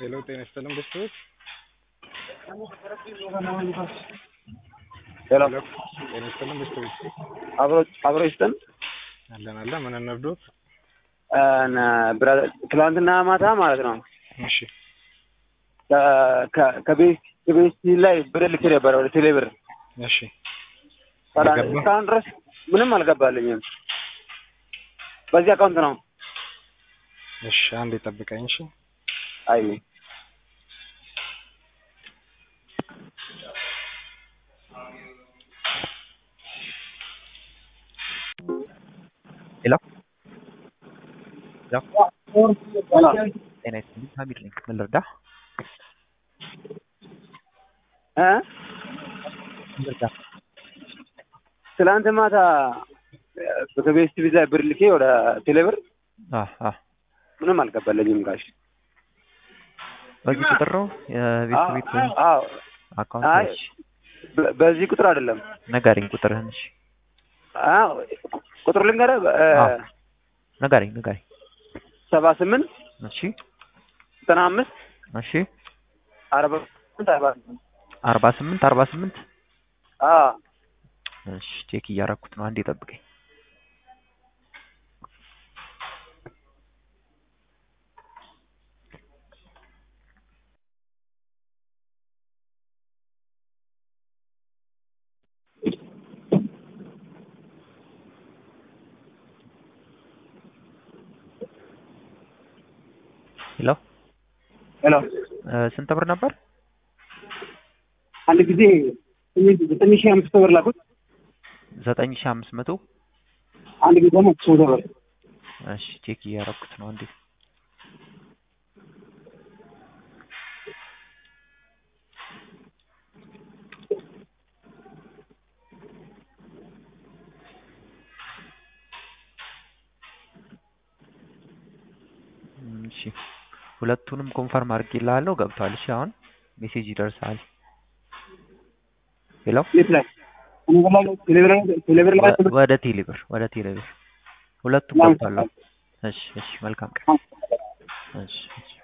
ሄሎ ጤና ይስጥልን ቤተሰቦች። ሄሎ ሄሎ ጤና ይስጥልን ቤተሰቦች። አብሮ አብሮ ይስጠን። አለን አለን ምን እንርዶት? ትላንትና ማታ ማለት ነው እሺ ከቤት ከቤት ላይ ብር ልኬ ነበረ ወደ ቴሌ ብር እሺ ታዲያ አልገባም? እስካሁን ድረስ ምንም አልገባልኝም። በዚህ አካውንት ነው። እሺ አንዴ ጠብቀኝ። እሺ አይ ሄሎ ጤና ይስጥልኝ ሀሚድ ነኝ። ምን ልርዳ? እ ምን ልርዳ? ትላንት ማታ ከቤት ቲቪ ላይ ብር ልኬ ወደ ቴሌ ብር አ አ ምንም አልገባልኝም ጋሽ። በዚህ ቁጥር ነው የቤት ቤት ወይም አዎ አካውንት? አይ እሺ በ- በዚህ ቁጥር አይደለም። ነጋሪኝ ቁጥርህን። እሺ አዎ ቁጥሩ ልንገርህ አዎ። ነጋሪኝ ነጋሪኝ። ሰባ ስምንት እሺ ዘጠና አምስት እሺ አርባ ስምንት አርባ ስምንት አርባ ስምንት አርባ ስምንት አዎ እሺ ቼክ እያረኩት ነው። አንዴ ጠብቀኝ። ሄሎ ሄሎ እ ስንት ብር ነበር? አንድ ጊዜ ዘጠኝ ሺህ አምስት ብር ላኩት። ዘጠኝ ሺህ አምስት መቶ አንድ ጊዜ ደግሞ ሶስት ብር እሺ ቼክ እያረኩት ነው። አንዴ እም፣ እሺ ሁለቱንም ኮንፈርም አድርጌልሃለሁ። ገብቷል። እሺ አሁን ሜሴጅ ይደርሳል። ሄሎ የት ላይ እኔ በላይ ቴሌብር ቴሌብር ላይ ወ- ወደ ቴሌብር ወደ ቴሌብር ሁለቱም ምናምን ገብቷል። እሺ እሺ መልካም ቀን። እሺ እሺ